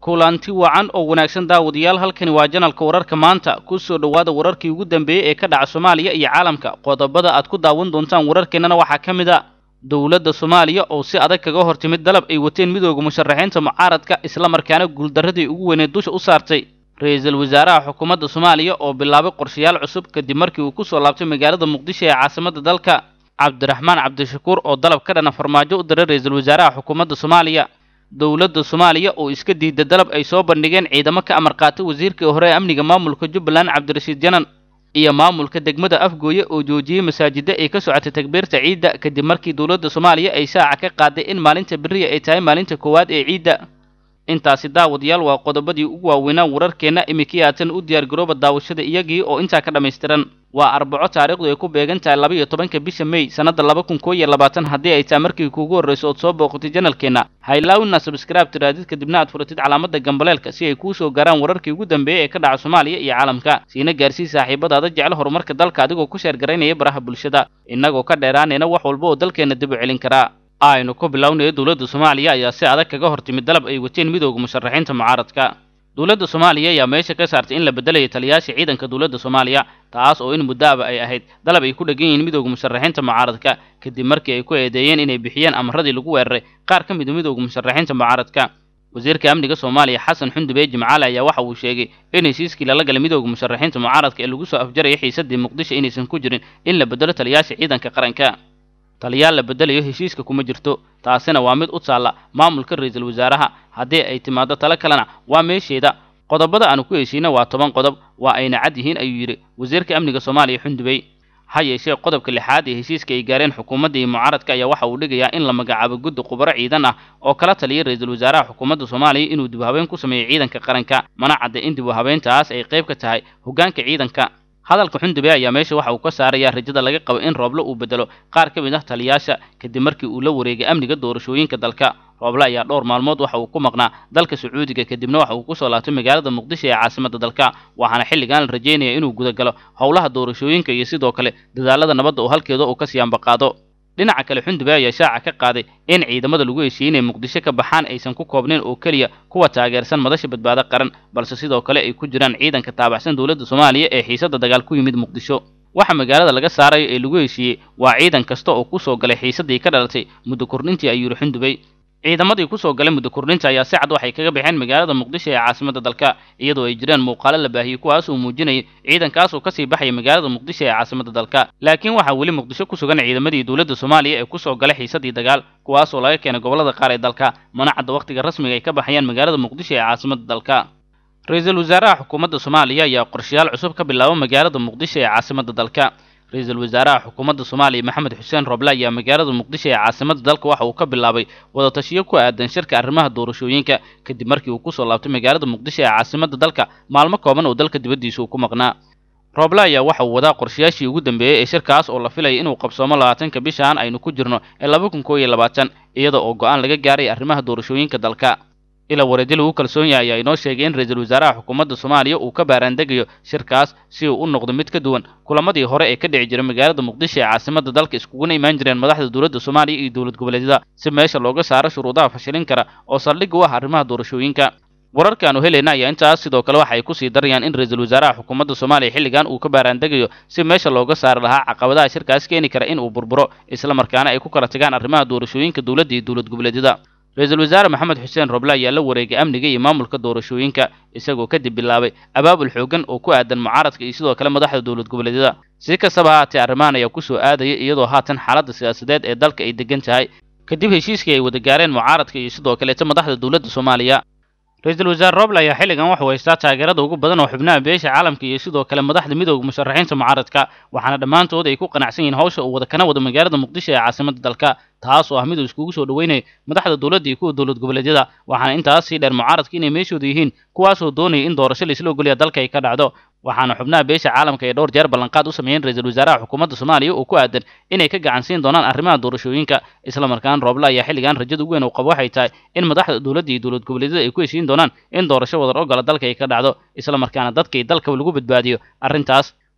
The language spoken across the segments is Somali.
kulanti wacan oo wanaagsan daawadayaal halkani waa janalka wararka maanta ku soo dhowaada wararkii ugu dambeeyey ee ka dhaca soomaaliya iyo caalamka qodobada aad ku daawan doontaan wararkeennana waxaa ka mid a dowladda soomaaliya oo si adag kaga hor timid dalab ay wateen midooda musharaxiinta mucaaradka islamarkaana guuldarradii ugu weyneed dusha u saartay ra-iisul wasaaraha xukuumadda soomaaliya oo bilaabay qorshayaal cusub kadib markii uu ku soo laabtay magaalada muqdisho ee caasimadda dalka cabdiraxmaan cabdishakuur oo dalab ka dhana farmaajo u diray ra-iisul wasaaraha xukuumadda soomaaliya dowladda soomaaliya oo iska diida dalab ay soo bandhigeen ciidamo ka amar qaatay wasiirkii hore ee amniga maamulka jubbaland cabdirashiid janan iyo maamulka degmada afgooye oo joojiyey masaajida ay ka socotay takbiirta ciidda kadib markii dowladda soomaaliya ay shaaca ka qaaday in maalinta beriya ay tahay maalinta koowaad ee ciidda intaasi daawadayaal waa qodobadii ugu waaweynaa wararkeenna iminkii aadsan u diyaargarooba daawashada iyagii oo intaa ka dhammaystiran waa arbaco taariikhdu ay ku beegan tahay laba iyo tobanka bisha mey sannadda laba kun koo iyo labaatan haddii ay tahay markii kuugu horrayso ood soo booqatay janalkeenna haylaawina sabskraib tiraadid kadibna aad furatid calaamadda gambaleelka si ay kuu soo gaaraan wararkii ugu dambeeyey ee ka dhaca soomaaliya iyo caalamka siina gaarsii saaxiibadaada jecel horumarka dalka adigoo ku sheergaraynaya baraha bulshada innagoo ka dheeraanayna wax walba oo dalkeenna dib u celin karaa aynu ku bilownayo dowladda soomaaliya ayaa si adag kaga hor timid dalab ay wateen midooda musharaxiinta mucaaradka dowladda soomaaliya ayaa meesha ka saartay in la bedelayo taliyaasha ciidanka dowladda soomaaliya taas oo in muddaaba ay ahayd dalab ay ku dhegan yihiin midooda musharaxiinta mucaaradka kadib markii ay ku eedeeyeen inay bixiyeen amaradii lagu weeraray qaar ka mid a midooda musharaxiinta mucaaradka wasiirka amniga soomaaliya xasan xundube jimcaale ayaa waxa uu sheegay in heshiiskii lala galay midooda musharaxiinta mucaaradka ee lagu soo afjaraya xiisadii muqdisho inaysan ku jirin in la bedelo taliyaasha ciidanka qaranka taliyaal la bedelayo heshiiska kuma jirto taasina waa mid u taalla maamulka ra-iisul wasaaraha haddii ay timaado talo kalena waa meesheeda qodobada aanu ku heshiina waa toban qodob waa ayna cad yihiin ayuu yidhi wasiirka amniga soomaaliya xundubey ha yeeshee qodobka lixaad ee heshiiska ay gaareen xukuumadda iyo mucaaradka ayaa waxa uu dhigayaa in la magacaabo guddi khubaro ciidan ah oo kala taliya ra-iisul wasaaraha xukuumadda soomaaliya inuu dib u habeen ku sameeyo ciidanka qaranka mana cadda in dib u habeentaas ay qayb ka tahay hoggaanka ciidanka hadalka xundube ayaa meesha waxa uu ka saarayaa rajada laga qabo in rooblo uu bedelo qaar ka mid ah taliyaasha kadib markii uu la wareegay amniga doorashooyinka dalka rooble ayaa dhowr maalmood waxa uu ku maqnaa dalka sacuudiga kadibna waxa uu ku soo laabtay magaalada muqdisho ee caasimadda dalka waxaana xilligan la rajeynaya inuu gudagalo howlaha doorashooyinka iyo sidoo kale dadaalada nabadda oo halkeeda uu ka siyaanbaqaado dhinaca kale xundube ayaa shaaca ka qaaday in ciidamada lagu heshiiyey inay muqdisho ka baxaan aysan ku koobnayn oo keliya kuwa taageersan madasha badbaado qaran balse sidoo kale ay ku jiraan ciidanka taabacsan dowladda soomaaliya ee xiisadda dagaal ku yimid muqdisho waxa magaalada laga saarayo ee lagu heshiiyey waa ciidan kasta oo ku soo galay xiisaddii ka dhalatay muddo kordhintii ayuu yidhi xundubey ciidamadii ku soo galay muddo kordhinta ayaa si cad waxay kaga baxeen magaalada muqdisho ee caasimadda dalka iyadoo ay jiraan muuqaalo la baahiyey kuwaas uu muujinayay ciidankaas oo kasii baxaya magaalada muqdisho ee caasimadda dalka laakiin waxaa weli muqdisho ku sugan ciidamadii dowladda soomaaliya ee ku soo galay xiisadii dagaal kuwaas oo laga keenay gobollada qaar ee dalka mana cadda wakhtiga rasmiga ay ka baxayaan magaalada muqdisho ee caasimadda dalka ra-iisul wasaaraha xukuumadda soomaaliya ayaa qorshayaal cusub ka bilaaba magaalada muqdisho ee caasimadda dalka ra-iisul wasaaraha xukuumadda soomaaliya maxamed xuseen roble ayaa magaalada muqdisho ee caasimadda dalka waxa uu ka bilaabay wadatashiyo ku aadan shirka arrimaha doorashooyinka kadib markii uu ku soo laabtay magaalada muqdisho ee caasimadda dalka maalmo kooban oo dalka dibaddiisa uu ku maqnaa roble ayaa waxa uu wadaa qorshayaashii ugu dambeeyey ee shirkaas oo la filaya inuu qabsoomo labaatanka bishaan aynu ku jirno ee laba kun koo iyo labaatan iyada oo go-aan laga gaaray arrimaha doorashooyinka dalka ila wareedyo lagu kalsoon yahay ayaa inoo sheegay in ra-iisul wasaaraha xukuumadda soomaaliya uu ka baaraandegayo shirkaas si uu u noqdo mid ka duwan kulamadii hore ee ka dhici jiray magaalada muqdisho ee caasimadda dalka iskuguna imaan jireen madaxda dowladda soomaaliya iyo dowlad goboleedyada si meesha looga saaro shuruudaha fashilin kara oo saldhig u ah arrimaha doorashooyinka wararka aanu helayna ayaa intaas sidoo kale waxa ay kusii darayaan in ra-iisul wasaaraha xukuumadda soomaaliya xilligan uu ka baaraandegayo si meesha looga saari lahaa caqabadaha shirkaas keeni kara in uu burburo islamarkaana ay ku kala tagaan arrimaha doorashooyinka dowladda iyo dowlad goboleedyada ra-iisul wasaare maxamed xuseen roble ayaa la wareegay amniga iyo maamulka doorashooyinka isagoo kadib bilaabay abaabul xoogan oo ku aadan mucaaradka iyo sidoo kale madaxda dowlad goboleedyada si kastaba haatee arrimahan ayaa ku soo aadaya iyadoo haatan xaaladda siyaasadeed ee dalka ay degan tahay kadib heshiiskii ay wada gaareen mucaaradka iyo sidoo kaleeta madaxda dowladda soomaaliya ra-iisul wasaare roble ayaa xilligan waxuu haystaa taageerada ugu badan oo xubnaha beesha caalamka iyo sidoo kale madaxda midooda musharaxiinta mucaaradka waxaana dhammaantood ay ku qanacsan yihiin hawsha uu wada kana wado magaalada muqdisho ee caasimadda dalka taas oo ah mid uu iskugu soo dhaweynayo madaxda dowladda iyo kuwa dowlad goboleedyada waxaana intaas sii dheer mucaaradka inay meeshooda yihiin kuwaasoo doonaya in doorasho laisla ogolya dalka ay ka dhacdo waxaana xubnaha beesha caalamka ay dhowr jeer ballanqaad u sameeyeen ra-iisul wasaaraha xukuumadda soomaaliya oo ku aadan inay ka gacan siin doonaan arrimaha doorashooyinka islamarkaana rooble ayaa xilligan rajada ugu weyn uu qabo waxay tahay in madaxda dowladda iyo dowlad goboleedyada ay ku heshiin doonaan in doorasho wadar ogola dalka ay ka dhacdo islamarkaana dadka iyo dalkaba lagu badbaadiyo arrintaas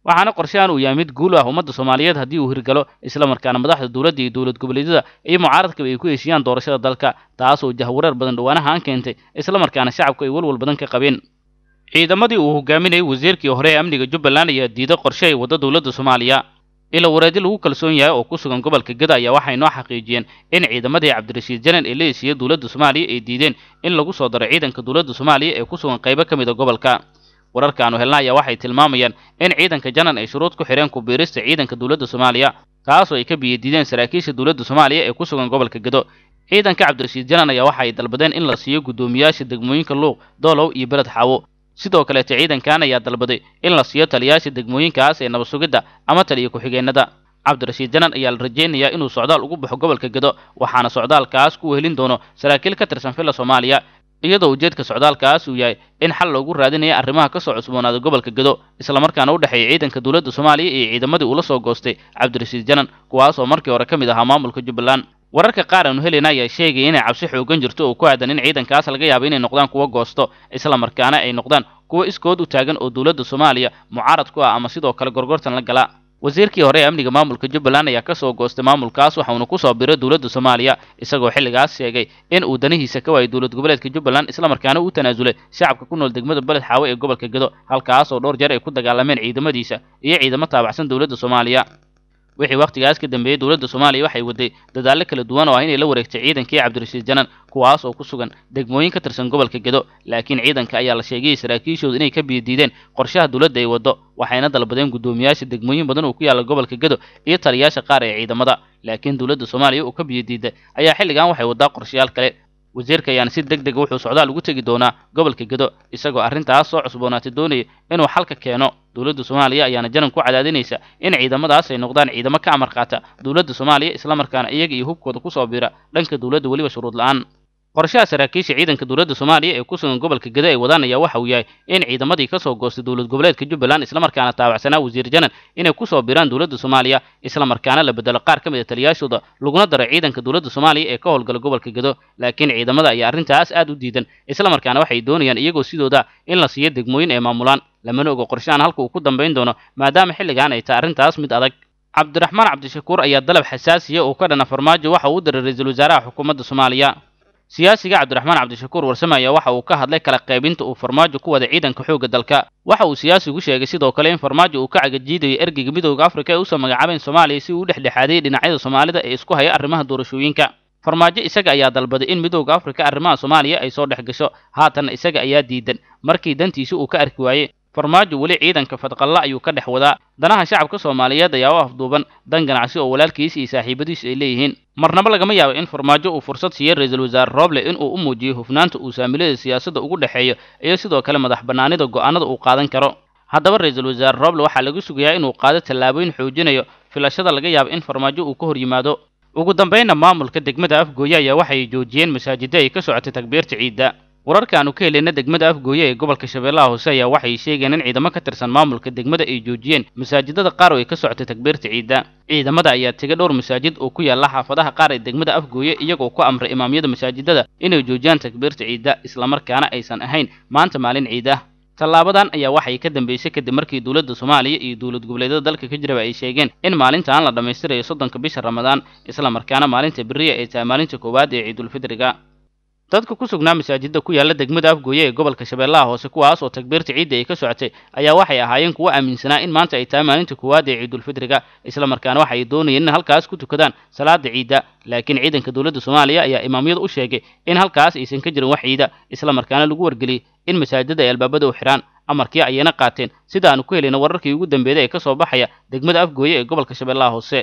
waxaana qorshahan uu yahay mid guul ah ummadda soomaaliyeed haddii uu hirgalo islamarkaana madaxda dowladda iyo dowlad goboleedyada iyo mucaaradkaba ay ku heshiiyaan doorashada dalka taasoo jahwareer badan dhowaanahaan keentay islamarkaana shacabku ay walwal badan ka qabeen ciidamadii uu hogaaminayay wasiirkii hore ee amniga jubbaland ayaa diiday qorshe ay waddo dowladda soomaaliya ila wareedi lagu kalsoon yahay oo ku sugan gobolka geda ayaa waxay noo xaqiijiyeen in ciidamadii cabdirashiid janan ee la heshiiyey dowladda soomaaliya ay diideen in lagu soo daro ciidanka dowladda soomaaliya ee ku sugan qaybo ka mid a gobolka wararkaanu helna ayaa waxay tilmaamayaan in ciidanka janan ay shuruud ku xidheen ku biirista ciidanka dowladda soomaaliya taasoo ay ka biyadiideen saraakiisha dowladda soomaaliya ee ku sugan gobolka gedo ciidanka cabdirashiid janan ayaa waxa ay dalbadeen in la siiyo guddoomiyaasha degmooyinka luuq doolow iyo beled xaawo sidoo kaleete ciidankan ayaa dalbaday in la siiyo taliyaasha degmooyinkaas ee nabad sugidda ama taliya ku-xigeenada cabdirashiid janan ayaa la rajaynayaa inuu socdaal ugu baxo gobolka gedo waxaana socdaalkaas ku helin doono saraakiil ka tirsan filla soomaaliya iyadoo ujeedka socdaalkaas uu yahay in xal loogu raadinaya arrimaha ka soo cusboonaaday gobolka gedo islamarkaana u dhexeeya ciidanka dowladda soomaaliya iyo ciidamadii uu la soo goostay cabdirashiid janan kuwaasoo markii hore ka mid ahaa maamulka jubbaland wararka qaar aanu helena ayaa sheegaya inay cabsi xoogan jirto oo ku aadan in ciidankaas laga yaabo inay noqdaan kuwa goosto islamarkaana ay noqdaan kuwa iskood u taagan oo dowladda soomaaliya mucaarad ku ah ama sidoo kale gorgortan la gala wasiirkii hore ee amniga maamulka jubbaland ayaa ka soo goostay maamulkaas waxauna ku soo biray dowladda soomaaliya isagoo xilligaas sheegay in uu danihiisa ka waayay dowlad goboleedka jubbaland islamarkaana uu tanaasulay shacabka ku nool degmada beled xaawe ee gobolka gedo halkaas oo dhowr jeer ay ku dagaalameen ciidamadiisa iyo ciidamo taabacsan dowladda soomaaliya wixii wakhtigaas ka dambeeyey dowladda soomaaliya waxay waday dadaallo kala duwan oo ah inay la wareegtay ciidankii cabdirashiid janan kuwaas oo ku sugan degmooyin ka tirsan gobolka gedo laakiin ciidanka ayaa la sheegayay saraakiishooda inay ka biyadiideen qorshaha dowladda ay waddo waxayna dalbadeen guddoomiyaasha degmooyin badan oo ku yaalla gobolka gedo iyo taliyaasha qaar ee ciidamada laakiin dowladda soomaaliya oo ka biyadiiday ayaa xilligan waxay waddaa qorshayaal kale wasiirka ayaana si deg dega wuxuu socdaal ugu tegi doonaa gobolka gedo isagoo arrintaas soo cusboonaatay doonaya inuu xalka keeno dowladda soomaaliya ayaana janan ku cadaadinaysa in ciidamadaas ay noqdaan ciidamo ka amar qaata dowladda soomaaliya islamarkaana iyaga iyo hubkooda kusoo biira dhanka dowladda weliba shuruud la-aan qorshaha saraakiisha ciidanka dowladda soomaaliya ee ku sugan gobolka geda ay wadaan ayaa waxa uu yahay in ciidamadii ka soo goostay dowlad goboleedka jubbaland islamarkaana taabacsanaa wasiir janan inay ku soo biraan dowladda soomaaliya islamarkaana la bedelo qaar ka mid a taliyaashooda laguna daro ciidanka dowladda soomaaliya ee ka howlgala gobolka gedo laakiin ciidamada ayaa arrintaas aad u diidan islamarkaana waxay doonayaan iyagoo sidooda in la siiyo degmooyin ay maamulaan lamana ogo qorshahan halka uu ku dambayn doono maadaama xilligan ay tahay arrintaas mid adag cabdiraxmaan cabdishakuur ayaa dalab xasaasiya oo ka dhana farmaajo waxa uu u diray ra-iisul wasaaraha xukuumadda soomaaliya siyaasiga cabdiraxmaan cabdishakuur warsame ayaa waxa uu ka hadlay kala qaybinta uu farmaajo ku wada ciidanka xoogga dalka waxa uu siyaasigu sheegay sidoo kale in farmaajo uu ka cagajiidayo ergeyga midooda afrika ee usoo magacaabeen soomaaliya si uu u dhexdhexaadiyey dhinacyada soomaalida ee isku haya arrimaha doorashooyinka farmaajo isaga ayaa dalbaday in midooda afrika arrimaha soomaaliya ay soo dhex gasho haatanna isaga ayaa diidan markii dantiisa uu ka arki waayey farmaajo weli ciidanka fadqalla ayuu ka dhex wadaa danaha shacabka soomaaliyeed ayaa u afduuban dan ganacsi oo walaalkiis iyo saaxiibadiisu ay leeyihiin marnaba lagama yaabo in farmaajo uu fursad siiyey ra-iisul wasaare rooble in uu u muujiyo hufnaanta uu saamilada siyaasadda ugu dhexeeyo iyo sidoo kale madax bannaanida go'aanada uu qaadan karo haddaba ra-iisul wasaare rooble waxaa lagu sugayaa inuu qaado tallaabooyin xoojinayo filashada laga yaabo in farmaajo uu ka hor yimaado ugu dambaynna maamulka degmada afgooye ayaa waxay joojiyeen masaajidda ay ka socotay takbiirta ciidda wararka aanu ka helayna degmada afgooye ee gobolka shabeellaha hoose ayaa waxay sheegeen in ciidamo ka tirsan maamulka degmada ay joojiyeen masaajidada qaar oo ay ka socotay takbiirta ciidda ciidamada ayaa tegay dhowr masaajid oo ku yaalla xaafadaha qaar ee degmada afgooye iyagoo ku amray imaamyada masaajidada inay joojiyaan takbiirta ciidda islamarkaana aysan ahayn maanta maalin ciid ah tallaabadan ayaa waxay ka dambeysay kadib markii dowladda soomaaliya iyo dowlad goboleedyada dalka ka jiraba ay sheegeen in maalintaan la dhammaystirayo soddonka bisha ramadaan islamarkaana maalinta beriya ay tahay maalinta koowaad ee ciidulfidriga dadka ku sugnaa masaajidda ku yaalla degmada afgooye ee gobolka shabeellaha hoose kuwaas oo takbiirta ciidda ay ka socotay ayaa waxay ahaayeen kuwo aaminsanaa in maanta ay tahay maalinta koowaad ee ciidulfidriga islamarkaana waxay doonayeen in halkaas ku tukadaan salaada ciidda laakiin ciidanka dowladda soomaaliya ayaa imaamyada u sheegay in halkaas aysan ka jirin wax ciida islamarkaana lagu wargeliyey in masaajidada ay albaabada u xidhaan amarkii ayayna qaateen sida aanu ku helayna wararkii ugu dambeeyay ee ka soo baxaya degmada afgooye ee gobolka shabeellaha hoose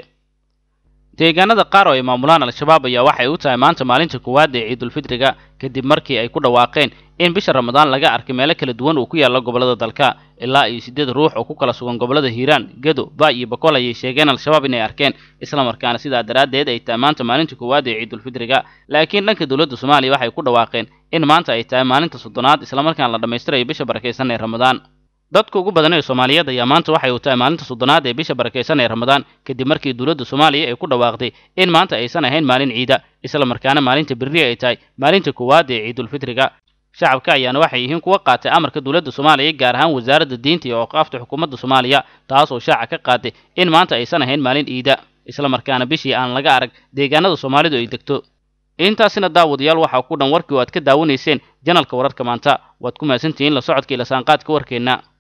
deegaanada qaar oo ay maamulaan al-shabaab ayaa waxay u tahay maanta maalinta koowaad ee ciidulfidriga kadib markii ay ku dhawaaqeen in bisha ramadaan laga arkay meelo kala duwan uu ku yaalla gobollada dalka ilaa iyo siddeed ruux oo ku kala sugan gobollada hiiraan gedo baay iyo bakool ayay sheegeen al-shabaab inay arkeen islamarkaana sidaa daraaddeed ay tahay maanta maalinta koowaad ee ciidulfidriga laakiin dhanka dowladda soomaaliya waxay ku dhawaaqeen in maanta ay tahay maalinta soddonaad islamarkaana la dhammaystirayo bisha barakaysan ee ramadaan dadka ugu badan ee soomaaliyeed ayaa maanta waxay u tahay maalinta soddonaad ee bisha barakaysan ee ramadaan kadib markii dowladda soomaaliya ay ku dhawaaqday in maanta aysan ahayn maalin ciida islamarkaana maalinta berri ay tahay maalinta koowaad ee ciidulfidriga shacabka ayaana waxay yihiin kuwa qaatay amarka dowladda soomaaliya gaar ahaan wasaaradda diinta iyo awqaafta xukuumadda soomaaliya taas oo shaaca ka qaaday in maanta aysan ahayn maalin iida islamarkaana bishii aan laga arag deegaanada soomaalidu ay degto intaasina daawadayaal waxaa ku dhan warkii oo aad ka daawanayseen janalka wararka maanta waad ku mahadsantihiin la socodka ila saanqaadka warkeenna